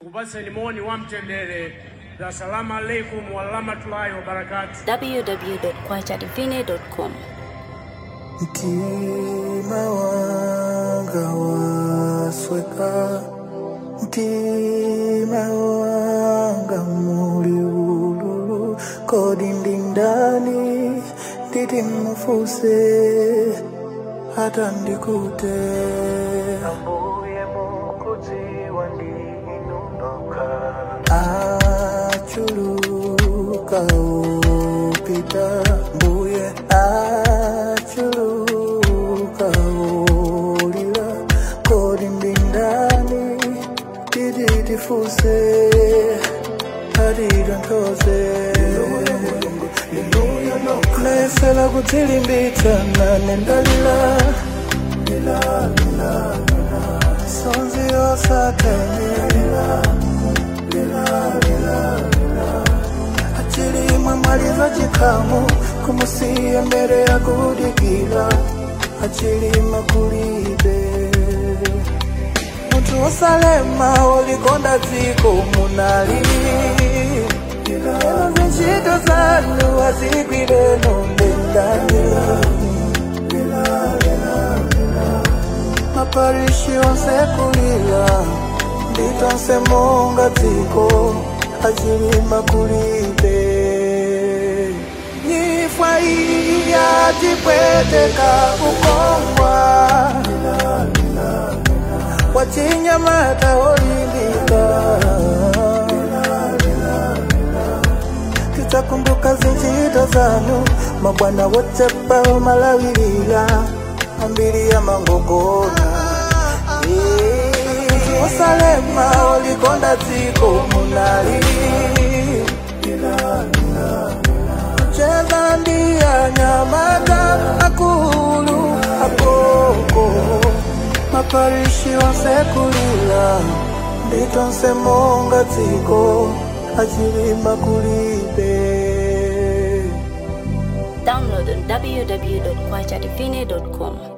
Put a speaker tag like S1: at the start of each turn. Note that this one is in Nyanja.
S1: Kupaseni moni wa mtendere za salamu alaikum warahmatullahi wabarakatu.
S2: www.kwachadivine.com.
S3: Mtima wanga wasweka, mtima wanga muli ululu, kodi ndi ndani nditi mufuse hata ndikute ambuye mukudziwa ndinundoka achuluka upita mbuye achuluka ulila kodi ndi ndani titifuse hatitontoze nesela kudzilimbitsa nendalila sonzi yosatemila achilimwe mwaliza chikhamu kumusiya mbere ya kudikira achilima kulibe munthu wosalema wolikonda dziko munali eno zintchito zanu azigwire nondendani maparishi onse kulira nditonse monga dziko achilima kulibe nyifwa iyi yatipweteka kukongwa wachinyamata olimbika tidzakumbuka zinchito zanu mabwana wotepa malawirira ambiri ya mangogona osalema olikonda dziko munali cheza ndiya nyamata akulu akoko maparishi onsekulira nditonse monga dziko achilima kulibe
S2: Download on www.kwachadivine.com.